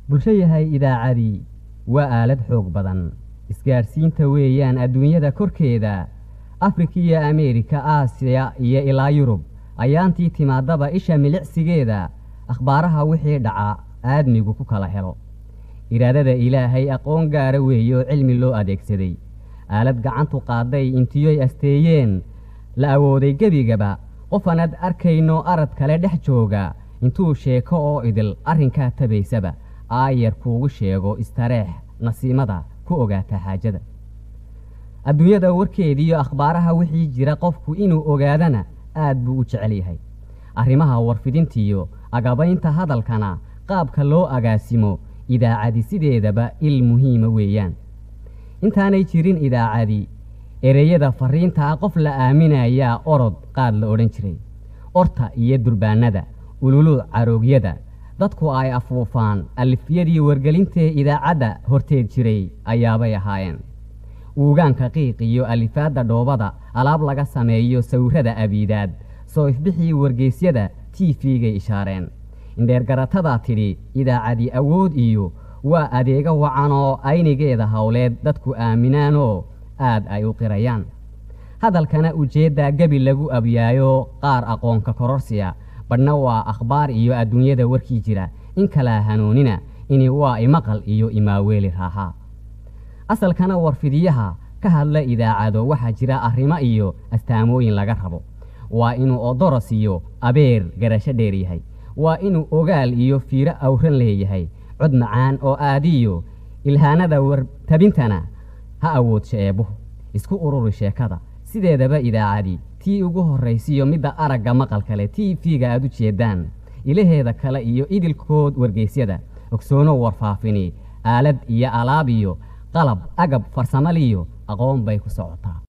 bulsho yahay idaacadii waa aalad xoog badan isgaadhsiinta weeyaan adduunyada korkeeda afrika iyo ameerika aasiya iyo ilaa yurub ayaantii timaadaba isha milicsigeeda akhbaaraha wixii dhaca aadmigu ku kala helo iraadada ilaahay aqoon gaara weeye oo cilmi loo adeegsaday aalad gacantu qaaday intiyoy asteeyeen la awooday gebigaba qofanad arkayno arad kale dhex jooga intuu sheeko oo idil arrinkaa tabaysaba aayar kuugu sheego istareex nasiimada ku ogaata xaajada adduunyada warkeediiyo akhbaaraha wixii jira qofku inuu ogaadana aad buu u jecel yahay arrimaha warfidintiyo agabaynta hadalkana qaabka loo agaasimo idaacadi sideedaba il muhiima weeyaan intaanay jirin idaacadi ereyada fariintaa qof la aaminayaa orod qaad la odhan jiray orta iyo durbaanada ululuuc caroogyada dadku ay afuufaan alifyadii wargelintee idaacadda horteed jiray ayaabay ahaayeen uugaanka qiiq iyo alifaadda dhoobada alaab laga sameeyo sawirada abiidaad soo ifbixii wargeysyada tiifigay ishaareen indheergaratadaa tidhi idaacadi awood iyo waa adeega wacan oo aynigeeda howleed dadku aaminaanoo aad ay u qirayaan hadalkana ujeeddaa gebi lagu abyaayo qaar aqoonka kororsiya badhna waa akhbaar iyo adduunyada warkii jira in kalaa hanuunina ini waa imaqal iyo imaaweeli raaxaa asalkana warfidiyaha ka hadla idaacado waxaa jira arrimo iyo astaamooyin laga rabo waa inuu odoros iyo abeer garasho dheer yahay waa inuu ogaal iyo fiiro awran leeyahay cod macaan oo aadiyo ilhaanada wartabintana ha awoodsha eebbuhu isku ururi sheekada sideedaba idaacadi tii ugu horraysiyo midda aragga maqal kale t v-ga aad u jeedaan ilaheeda kale iyo idilkood wargeysyada ogsoono warfaafini aalad iyo alaab iyo qalab agab farsamaliyo aqoon bay ku socotaa